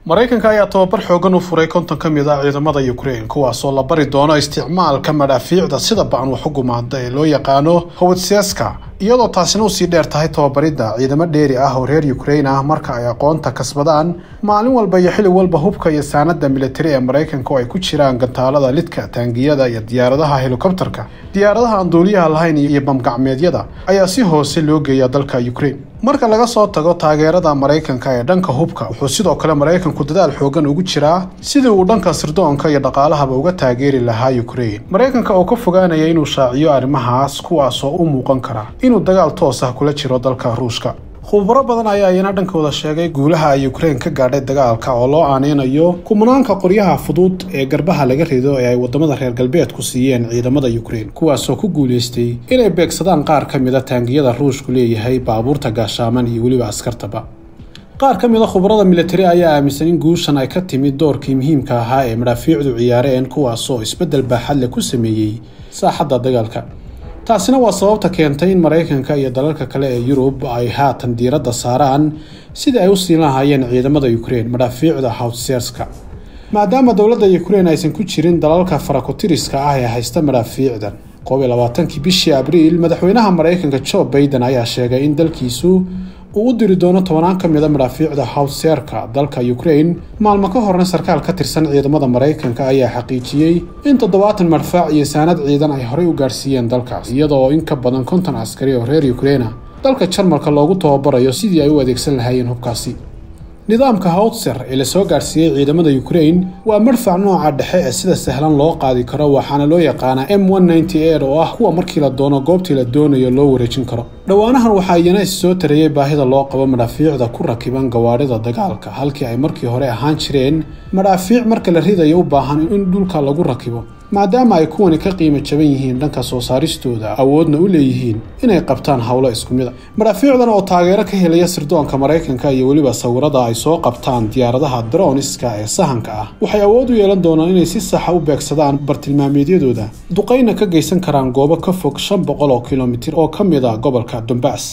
maraykanka ayaa tababar xoogan u furay konton ka mid ah ciidamada ukraine kuwaasoo la bari doono isticmaalka madhaafiicda sida ba-an wax u gumaada ee loo yaqaano howdseska iyadoo taasina usii dheer tahay tababaridda ciidamo dheeri ah oo reer ukraine ah marka ay aqoonta kasbadaan maalin walba iyo xili walba hubka iyo saanada militari ee maraykanka oo ay ku jiraan gantaalada lidka taangiyada iyo diyaaradaha helikobterka diyaaradaha aan duuliyaha lahayn iyo bamgacmeedyada ayaa si hoose loo geeya dalka ukraine marka laga soo tago taageerada maraykanka ee dhanka hubka wuxuu sidoo kale maraykanku dadaal xoogan ugu jiraa sidii uu dhanka sirdoonka iyo dhaqaalahaba uga taageeri lahaa ukraine maraykanka oo ka fogaanaya inuu shaaciyo arrimahaas kuwaasoo u muuqan kara inuu dagaal toos ah kula jiro dalka ruushka khubaro badan ayaa iyana dhankooda sheegay guulaha ay ukraine ka gaadhay dagaalka oo loo aaneynayo kumanaanka qoryaha fudud ee garbaha laga rido ee ay wadamada reer galbeedku siiyeen ciidamada ukraine kuwaasoo ku guulaystay inay beegsadaan qaar ka mid a taangiyada ruushku leeyahay baabuurta gaashaaman iyo weliba askartaba qaar ka mid a khubarada militari ayaa aaminsan in guushan ay ka timid doorkii muhiimka ahaa ee madhaafiicdu ciyaareen kuwaasoo isbeddel baaxadle ku sameeyey saaxadda dagaalka taasina waa sababta keentay in maraykanka iyo dalalka kale ee yurub ay haatan diiradda saaraan sidii ay u siin lahaayeen ciidamada ukraine madhaafiicda howtserska maadaama dowladda ukraine aysan ku jirin dalalka farakotiriska ah ee haysta madhaafiicdan koob iyo labaatankii bishii abriil madaxweynaha maraykanka joe baiden ayaa sheegay in dalkiisu uu u diri doono tobanaan ka mid a madhaafiicda howtserka dalka ukraine maalmo ka horna sarkaal ka tirsan ciidamada maraykanka ayaa xaqiijiyey in toddobaatan madfaac iyo saanad ciidan ay horey u gaarsiiyeen dalkaas iyadoo in ka badan konton askari oo reer ukraina dalka jarmalka loogu tababarayo sidii ay u adeegsan lahaayeen hubkaasi nidaamka howtser ee lasoo gaarsiiyey ciidamada ukraine waa madfac nooca dhexe ee sida sahlan loo qaadi karo waxaana loo yaqaanaa m oo ah kuwa markii la doono goobtii la doonayo loo wareejin karo dhowaanahan waxaa iyana is soo tarayey baahida loo qabo madhaafiicda ku rakiban gawaadhida dagaalka halkii ay markii hore ahaan jireen madhaafiic marka la ridayo u baahan in dhulka lagu rakibo maadaama ay kuwani ka qiimo jaban yihiin dhanka soo saaristooda awoodna u leeyihiin inay qabtaan howlo isku mid a madhaafiicdan oo taageero ka helaya sirdoonka maraykanka iyo weliba sawirada ay soo qabtaan diyaaradaha droniska ee sahanka ah waxay awood u yeelan doonaan inay si saxa u beegsadaan bartilmaameedyadooda duqayna ka geysan karaan goobo ka fog shan boqol oo kilomitir oo ka mid a gobolka dombas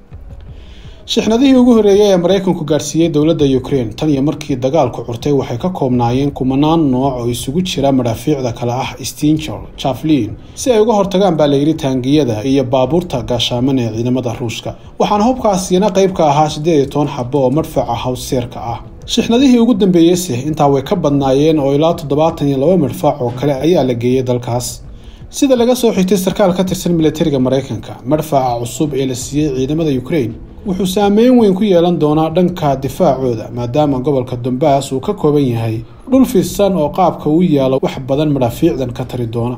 shixnadihii ugu horreeyay ee maraykanku gaarsiiyey dowladda ukraine tan iyo markii dagaalku curtay waxay ka koobnaayeen kumanaan nooc oo isugu jira madhaafiicda kale ah stinchel jaflin si ay uga hortagaan baa layidhi taangiyada iyo baabuurta gaashaaman ee ciidamada ruushka waxaana hubkaasina qayb ka ahaa siddeed iyo toban xabo oo madfaca howseerka ah shixnadihii ugu dambeeyeyse intaa way ka badnaayeen oo ilaa toddobaatan iyo laba madfac oo kale ayaa la geeyey dalkaas sida laga soo xigtay sarkaal ka tirsan militariga maraykanka madfaca cusub ee la siiyey ciidamada ukraine wuxuu saameyn weyn ku yeelan doonaa dhanka difaacooda maadaama gobolka dombas uu ka kooban yahay dhul fidsan oo qaabka uu yaalo wax badan madhaafiicdan ka tari doona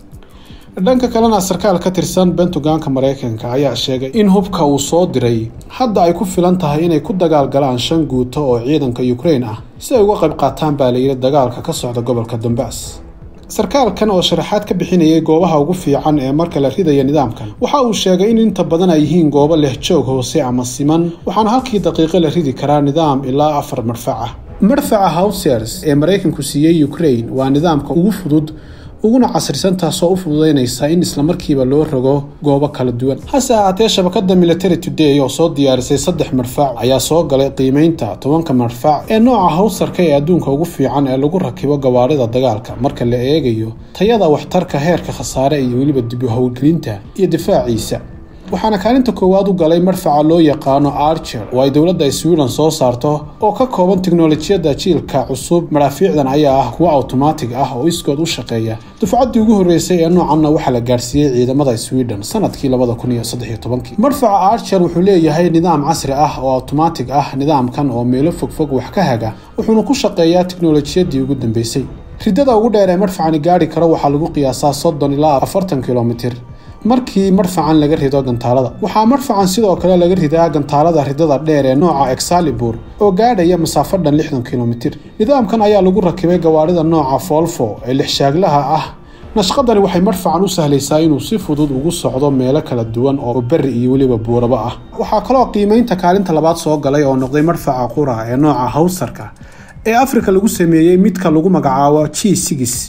dhanka kalena sarkaal ka tirsan bentuganka maraykanka ayaa sheegay in hubka uu soo diray hadda ay ku filan tahay inay ku dagaalgalaan shan guuto oo ciidanka ukraine ah si ay uga qayb qaataan baa layidhi dagaalka ka socda gobolka dombas sarkaalkan oo sharaxaad ka bixinayay goobaha ugu fiican ee marka la ridaya nidaamkan waxa uu sheegay in inta badan ay yihiin goobo leh joog hoose ama siman waxaana halkii daqiiqo la ridi karaa nidaam ilaa afar madfac ah madfaca howsers ee maraykanku siiyey ukraine waa nidaamka ugu fudud uguna casrisan taasoo u fududaynaysa in islamarkiiba loo rogo goobo kala duwan hase ahaatee shabakada military today oo soo diyaarisay saddex madfac ayaa soo galay qiimeynta tobanka madfac ee nooca howsarka ee adduunka ugu fiican ee lagu rakibo gawaarida dagaalka marka la eegayo tayada waxtarka heerka khasaare iyo weliba dibu howlgelinta iyo difaaciisa waxaana kaalinta koowaad u galay madfaca loo yaqaano archer oo ay dowladda sweden soo saarto oo ka kooban tiknolojiyadda jiilka cusub madhaafiicdan ayaa ah kuwo awtomaatig ah oo iskood u shaqeeya dufcaddii ugu horreysay ee noocanna waxaa la gaarsiiyey ciidamada sweden sanadkii labada kun iyo saddex iyo tobankii madfaca archer wuxuu leeyahay nidaam casri ah oo awtomaatig ah nidaamkan oo meelo fogfog wax ka haga wuxuuna ku shaqeeyaa tiknolojiyadii ugu dambeysay riddada ugu dheer ee madfacani gaari karo waxaa lagu qiyaasaa soddon ilaa afartan kilomitir markii madfacan laga rido gantaalada waxaa madfacan sidoo kale laga ridaa gantaalada ridada dheer ee nooca exalibur oo gaadhaya masaafo dhan lixdan kilomitir nidaamkan ayaa lagu rakibay gawaarida nooca folfo ee lixshaaglaha ah nashqadani waxay madfacan u sahlaysaa inuu si fudud ugu socdo meelo kala duwan oo berri iyo weliba buuraba ah waxaa kaloo qiimeynta kaalinta labaad soo galay oo noqday madfaca qura ee nooca howsarka ee afrika lagu sameeyey midka lagu magacaabo g sigis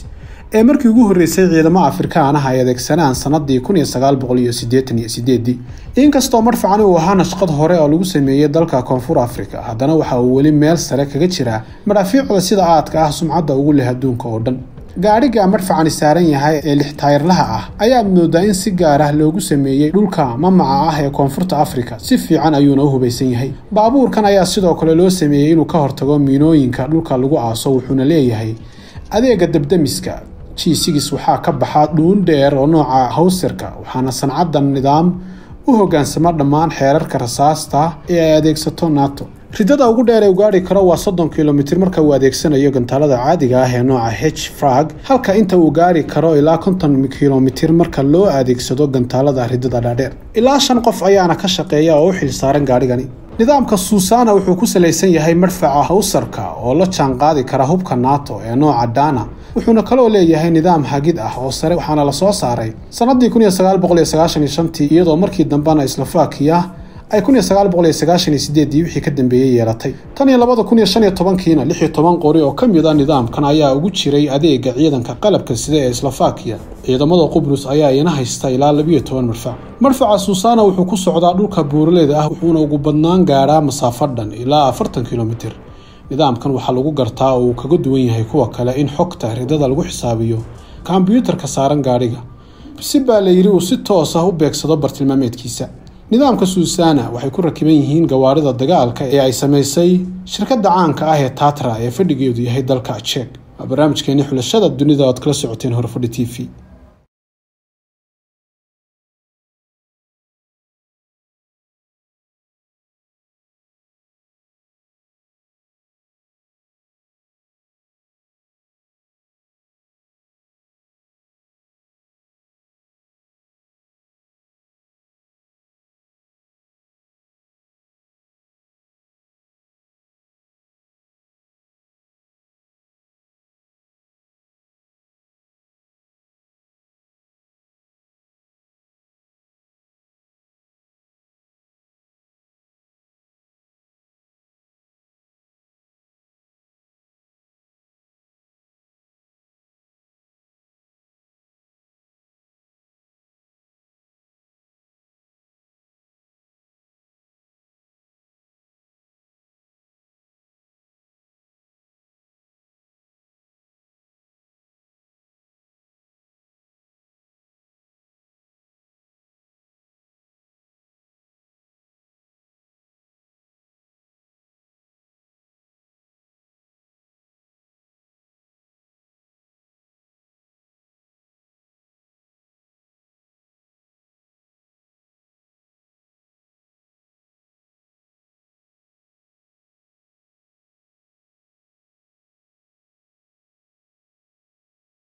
ee markii ugu horreysay ciidamo afrikaan ah ay adeegsanaan sanadii kun iyo sagaal boqol iyo siddeetan iyo sideedii inkastoo marfacani uu ahaa nashqad hore oo lagu sameeyey dalka koonfur africa haddana waxa uu weli meel sare kaga jiraa madhaafiicda sida aadka ah sumcadda ugu leh adduunka oo dhan gaadhiga marfacani saaran yahay ee lix taayirlaha ah ayaa moodaa in si gaar ah loogu sameeyey dhulka mamaca ah ee koonfurta africa si fiican ayuuna u hubaysan yahay baabuurkan ayaa sidoo kale loo sameeyey inuu ka hortago miinooyinka dhulka lagu aaso wuxuuna leeyahay adeega dabdamiska g sigis waxaa ka baxa dhuun dheer oo nooca hawsirka waxaana sancadan nidaam u hogaansama dhammaan xeerarka rasaasta ee ay adeegsato nato ridada ugu dheer ee u gaari karo waa soddon kilomitir marka uu adeegsanayo gantaalada caadiga ah ee nooca h frag halka inta uu gaari karo ilaa konton kilomitir marka loo adeegsado gantaalada ridada dhaadheer ilaa shan qof ayaana ka shaqeeya oo u xil saaran gaadhigani nidaamka suusana wuxuu ku salaysan yahay madfaca hawsarka oo la jaan qaadi kara hubka nato ee nooca dana wuxuuna kaloo leeyahay nidaam hagid ah oo sare waxaana lasoo saaray sanadii kun iyo sagaal boqol iyo sagaashan iyo shantii iyadoo markii dambena slovakia ay kun iyo sagaal boqol iyo sagaashan iyo sideedii wixii ka dambeeyey yeelatay tan iyo labada kun iyo shan iyo tobankiina lix iyo toban qori oo ka mid a nidaamkan ayaa ugu jiray adeega ciidanka qalabka sida ee slovakia ciidamada qubrus ayaa iyana haysta ilaa labiyo toban marfac marfaca suusana wuxuu ku socdaa dhulka buuraleeda ah wuxuuna ugu badnaan gaadhaa masaafo dhan ilaa afartan kilomitir nidaamkan waxaa lagu gartaa oo uu kaga duwan yahay kuwa kale in xogta ridada lagu xisaabiyo kombyuutarka saaran gaadhiga si baa la yidhi uu si toos ah u beegsado bartilmaameedkiisa nidaamka suusana waxay ku rakiban yihiin gawaarida dagaalka ee ay samaysay shirkadda caanka ah ee tatra ee fadhigeedu yahay dalka jek waa barnaamijkeeni xulashada dunida oad kala socoteen horfadhi t v